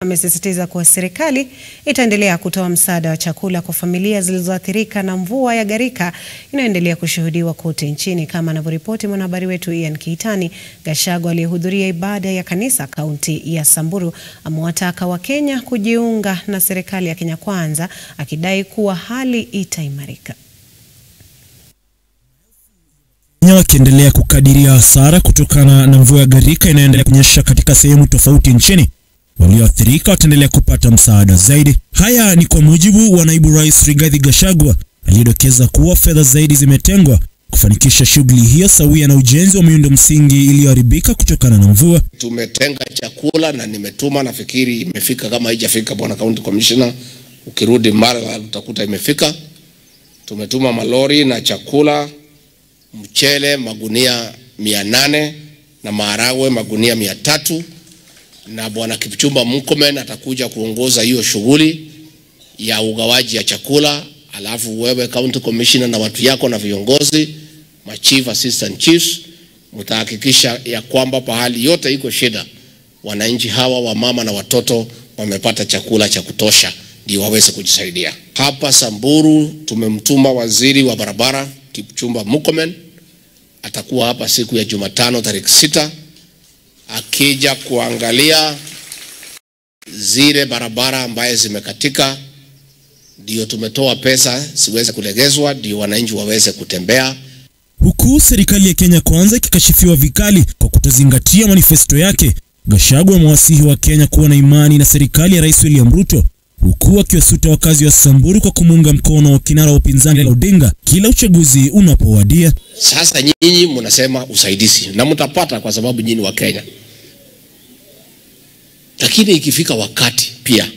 amesisitiza kuwa serikali itaendelea kutoa msaada wa chakula kwa familia zilizoathirika na mvua ya gharika inayoendelea kushuhudiwa kote nchini. Kama anavyoripoti mwanahabari wetu Ian Kiitani, Gachagua aliyehudhuria ibada ya kanisa kaunti ya Samburu amewataka Wakenya kujiunga na serikali ya Kenya Kwanza, akidai kuwa hali itaimarika. Wakiendelea kukadiria hasara kutokana na mvua ya gharika inayoendelea kunyesha katika sehemu tofauti nchini. Walioathirika wataendelea kupata msaada zaidi. Haya ni kwa mujibu wa naibu rais Rigathi Gachagua aliyedokeza kuwa fedha zaidi zimetengwa kufanikisha shughuli hiyo sawia na ujenzi wa miundo msingi iliyoharibika kutokana na mvua. Tumetenga chakula na nimetuma, nafikiri imefika. Kama haijafika, bwana county commissioner, ukirudi mara utakuta imefika. Tumetuma malori na chakula mchele magunia mia nane na maharagwe magunia mia tatu na bwana Kipchumba Murkomen atakuja kuongoza hiyo shughuli ya ugawaji ya chakula. Alafu wewe county commissioner na watu yako na viongozi ma chief assistant chiefs mtahakikisha ya kwamba pahali yote iko shida, wananchi hawa wa mama na watoto wamepata chakula cha kutosha, ndio waweze kujisaidia. Hapa Samburu tumemtuma waziri wa barabara Kipchumba Murkomen atakuwa hapa siku ya Jumatano tarehe sita akija kuangalia zile barabara ambaye zimekatika, ndio tumetoa pesa ziweze kulegezwa, ndio wananchi waweze kutembea. Huku serikali ya Kenya Kwanza ikikashifiwa vikali kwa kutozingatia manifesto yake, Gachagua amewasihi wa Kenya kuwa na imani na serikali ya Rais William Ruto huku akiwasuta wakazi wa Samburu kwa kumuunga mkono kinara wa upinzani Raila Odinga kila uchaguzi unapowadia. Sasa nyinyi mnasema usaidizi na mtapata kwa sababu nyinyi wa Kenya, lakini ikifika wakati pia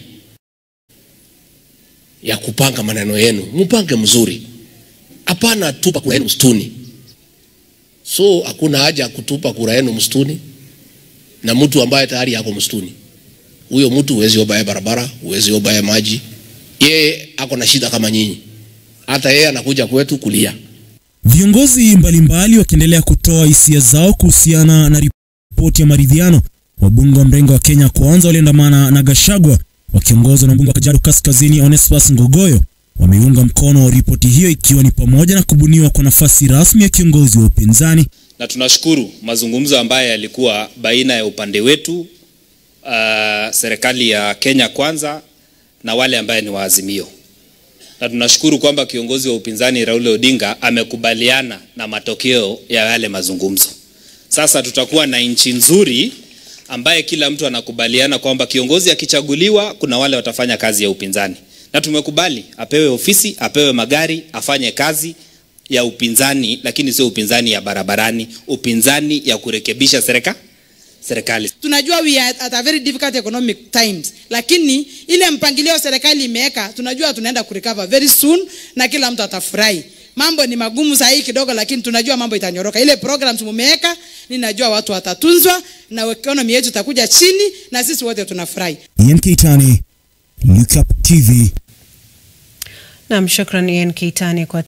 ya kupanga maneno yenu mpange mzuri, hapana tupa kura yenu msituni. So hakuna haja ya kutupa kura yenu msituni na mtu ambaye tayari yako msituni huyo mtu huwezi obaye barabara, huwezi obaye maji. Yeye ako na shida kama nyinyi, hata yeye anakuja kwetu kulia. Viongozi mbalimbali wakiendelea kutoa hisia zao kuhusiana na ripoti ya maridhiano. Wabunge wa mrengo wa Kenya Kwanza waliandamana na Gachagua wakiongozwa na mbunge wa Kajiado Kaskazini Onesphorus Ngogoyo wameunga mkono ripoti hiyo, ikiwa ni pamoja na kubuniwa kwa nafasi rasmi ya kiongozi wa upinzani. Na tunashukuru mazungumzo ambayo yalikuwa baina ya upande wetu Uh, serikali ya Kenya Kwanza na wale ambaye ni waazimio, na tunashukuru kwamba kiongozi wa upinzani Raila Odinga amekubaliana na matokeo ya yale mazungumzo. Sasa tutakuwa na nchi nzuri ambaye kila mtu anakubaliana kwamba kiongozi akichaguliwa, kuna wale watafanya kazi ya upinzani, na tumekubali apewe ofisi, apewe magari, afanye kazi ya upinzani, lakini sio upinzani ya barabarani, upinzani ya kurekebisha serikali serikali. Tunajua we are at a very difficult economic times, lakini ile mpangilio serikali imeweka, tunajua tunaenda kurecover very soon na kila mtu atafurahi. Mambo ni magumu saa hii kidogo, lakini tunajua mambo itanyoroka. Ile programs mumeweka, ninajua watu watatunzwa na economy yetu itakuja chini na sisi wote tunafurahi. Ian Kitani, Look Up TV. Naam, shukrani Ian Kiitani kwa